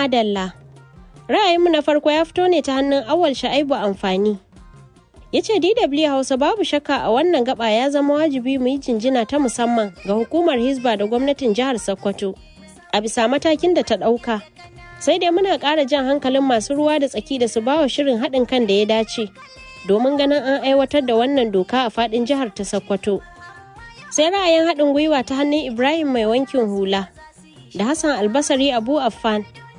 madalla. Ra'ayinmu na farko ya fito ne ta hannun awal sha'aibu amfani. Ya ce DW Hausa babu shakka a wannan gaba ya zama wajibi mu yi jinjina ta musamman ga hukumar Hizba da gwamnatin jihar Sokoto a bisa matakin da ta ɗauka. Sai dai muna ƙara jan hankalin masu ruwa da tsaki da su bawa shirin haɗin kan da ya dace domin ganin an aiwatar da wannan doka a faɗin jihar ta Sokoto. Sai ra'ayin haɗin gwiwa ta hannun Ibrahim mai wankin hula da Hassan Albasari Abu Affan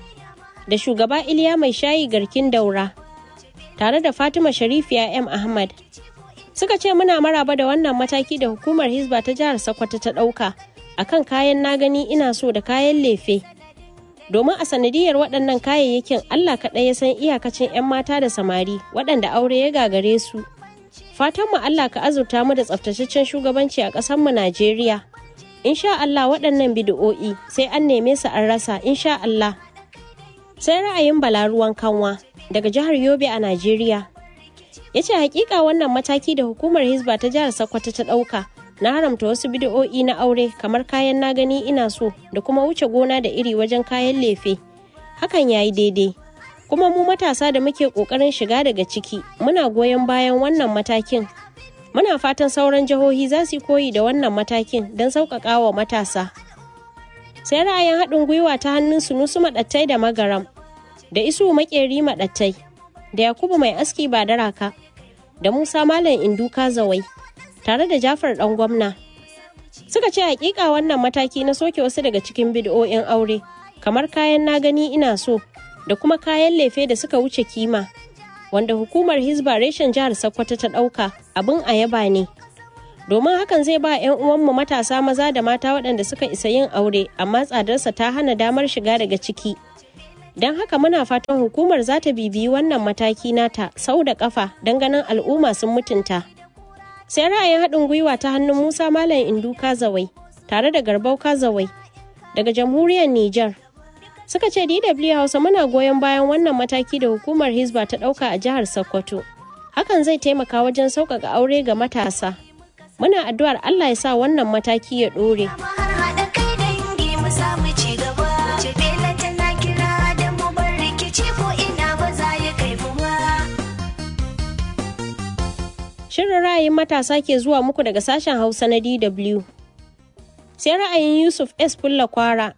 da shugaba Iliya mai shayi garkin daura tare da Fatima Sharifiya M Ahmad suka ce muna maraba da wannan mataki da hukumar Hizba ta jihar Sokoto ta ɗauka akan kayan na gani ina so da kayan lefe domin a sanadiyar waɗannan kayayyakin Allah kaɗai ya san iyakacin 'yan mata da samari waɗanda aure ya gagare su fatan mu Allah ka azurta mu da tsaftataccen shugabanci a ƙasar mu Najeriya insha Allah waɗannan bidi'o'i sai an neme su an rasa insha Allah sai ra'ayin balaruwan kanwa daga jihar Yobe a Najeriya ya ce hakika wannan mataki da hukumar Hizba ta jihar Sokoto ta ɗauka na haramta wasu bidi'o'i na aure kamar kayan na gani ina so da kuma wuce gona da iri wajen kayan lefe hakan ya yi daidai kuma mu matasa da muke ƙoƙarin shiga daga ciki muna goyon bayan wannan matakin muna fatan sauran jihohi za su koyi da wannan matakin don sauƙaƙa wa matasa sai ra'ayin haɗin gwiwa ta hannun sunusu maɗattai da magaram da isu makeri maɗattai da yakubu mai aski ba da raka da musa malam induka zawai tare da jafar ɗan gwamna suka ce hakika wannan mataki na soke wasu daga cikin bid'o'in aure kamar kayan na gani ina so da kuma kayan lefe da suka wuce kima wanda hukumar hizba reshen jihar sokoto ta ɗauka abin a yaba ne domin hakan zai ba 'yan uwanmu matasa maza da mata waɗanda suka isa yin aure amma tsadarsa ta hana damar shiga daga ciki don haka muna fatan hukumar za ta bibiyi wannan mataki nata sau da kafa don ganin al'umma sun mutunta sai ra'ayin haɗin gwiwa ta hannun musa malam indu kazawai tare da garbau kazawai daga jamhuriyar niger suka ce dw hausa muna goyon bayan wannan mataki da hukumar hizba ta ɗauka a jihar sokoto hakan zai taimaka wajen sauƙaƙa aure ga matasa muna addu'ar allah ya sa wannan mataki ya ɗore. Shirin ra'ayin matasa ke zuwa muku daga sashen Hausa na DW. Sai ra'ayin Yusuf S. Fulla Kwara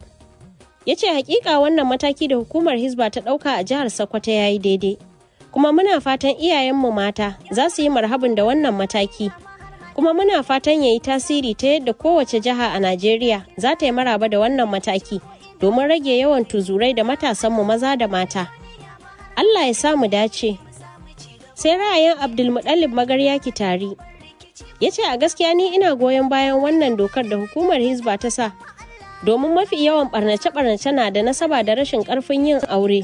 ya ce hakika wannan mataki da hukumar Hizba ta ɗauka a jihar Sokoto ya yi daidai. Kuma muna fatan iyayenmu mata za su yi marhabin da wannan mataki. Kuma muna fatan ya yi tasiri ta yadda kowace jiha a Najeriya za ta yi maraba da wannan mataki domin rage yawan tuzurai da matasanmu maza da mata. Allah ya samu dace. sai ra'ayin abdulmuɗallib magarya kitari ya ce a gaskiya ni ina goyon bayan wannan dokar da hukumar hizba ta sa domin mafi yawan barnace-barnace na da nasaba da rashin karfin yin aure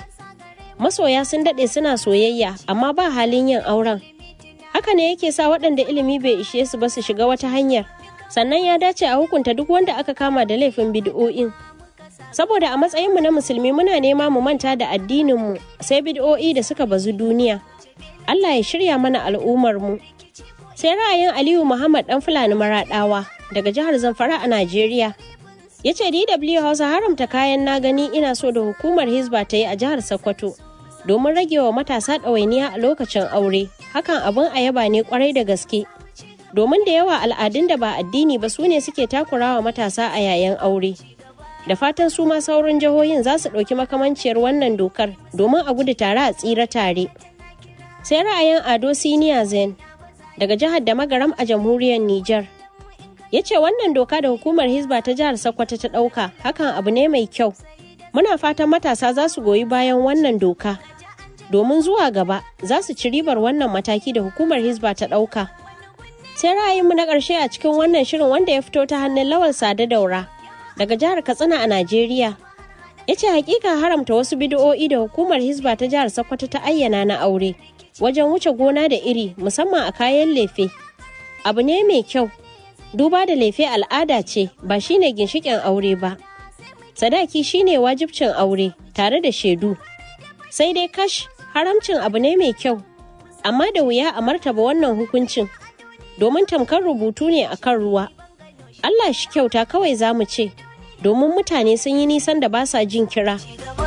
masoya sun daɗe suna soyayya amma ba halin yin auren haka ne yake sa waɗanda ilimi bai ishe su ba su shiga wata hanyar sannan ya dace a hukunta duk wanda aka kama da laifin bid'o'in saboda a matsayinmu na musulmi muna nema mu manta da addininmu sai bid'o'i da suka bazu duniya Allah ya shirya mana al'ummarmu. Sai ra'ayin Aliyu Muhammad ɗan Fulani Maraɗawa daga jihar Zamfara a Najeriya. Ya ce DW Hausa haramta kayan na gani ina so da hukumar Hizba ta yi a jihar Sokoto domin rage wa matasa ɗawainiya a lokacin aure. Hakan abin a yaba ne kwarai da gaske. Domin da yawa al'adun da ba addini ba su ne suke takurawa matasa a yayin aure. Da fatan su ma sauran jihohin za su ɗauki makamanciyar wannan dokar domin a gudu tare a tsira tare. sai ra'ayin ado siniya zen daga jihar da magaram a jamhuriyar niger ya ce wannan doka da hukumar hizba ta jihar sokoto ta ɗauka hakan abu ne mai kyau muna fatan matasa za su goyi bayan wannan doka domin zuwa gaba za su ci ribar wannan mataki da hukumar hizba ta ɗauka sai ra'ayinmu na ƙarshe a cikin wannan shirin wanda ya fito ta hannun lawal sada daura daga jihar katsina a najeriya ya ce hakika haramta wasu bidiyo'i da hukumar hizba ta jihar sokoto ta ayyana na aure wajen wuce gona da iri musamman a kayan lefe abu ne mai kyau duba da lefe al'ada ce ba shine ginshikin aure ba sadaki shine wajibcin aure tare da shaidu sai dai kash haramcin abu ne mai kyau amma da wuya a martaba wannan hukuncin domin tamkar rubutu ne a kan ruwa allah shi kyauta kawai za mu ce domin mutane sun yi nisan da ba sa jin kira